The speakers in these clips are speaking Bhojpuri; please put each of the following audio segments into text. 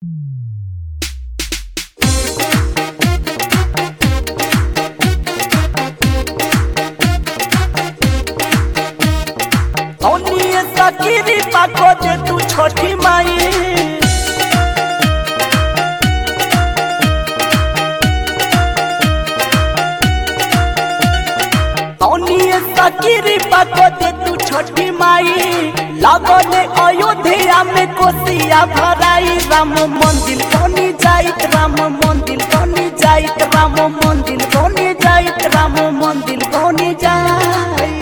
औनिए सकीरी पाको दे तू छोटी माई औनिए सकीरी पाको दे तू छोटी माई लगने अयोध्या में कोसिया भराई राम मंदिर कोनी जाइत राम मंदिर कोनी जाइत राम मंदिर कोनी जाइत राम मंदिर कोनी जाइत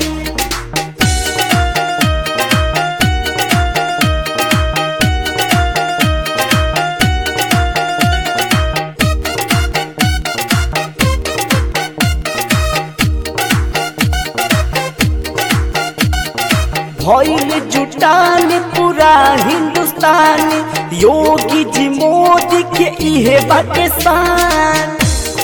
भइल जुटान पूरा हिंदुस्तान योगी जी मोदी के इहे बाटे शान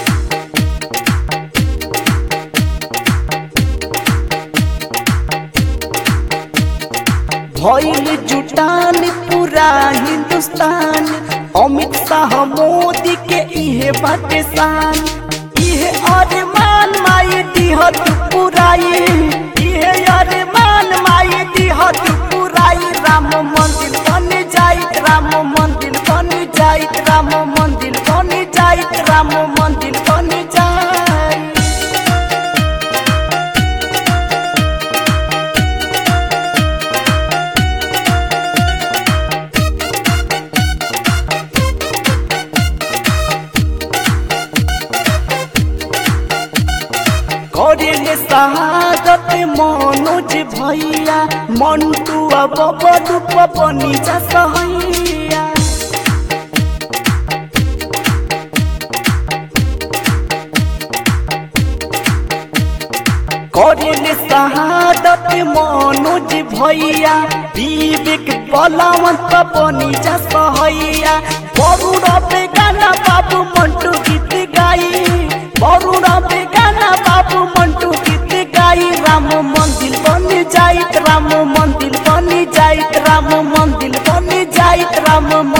भइल जुटान पूरा हिंदुस्तान अमित शाह मोदी के इहे बाटे शान इहे अरमान माई दिहत पुराई इहे अरमान माई दिहत पुराई राम मंदिर बन जाइत राम मंदिर बन जाइत राम मंदिर बन जाइत राम मंदिर बन जाइत करेले शहादत मनोज भैया मंटू अब बडू पपनी जा सहैया करेले शहादत मनोज भैया विवेक बलवंत पपनी जा सहैया बरुण बेगाना बाबू मंटू गीत गाई बरुण बेगाना बाबू मंटू गीत गाई राम मंदिर बन जाइत राम मंदिर बन जाइत राम मंदिर बन जाइत राम मंदिर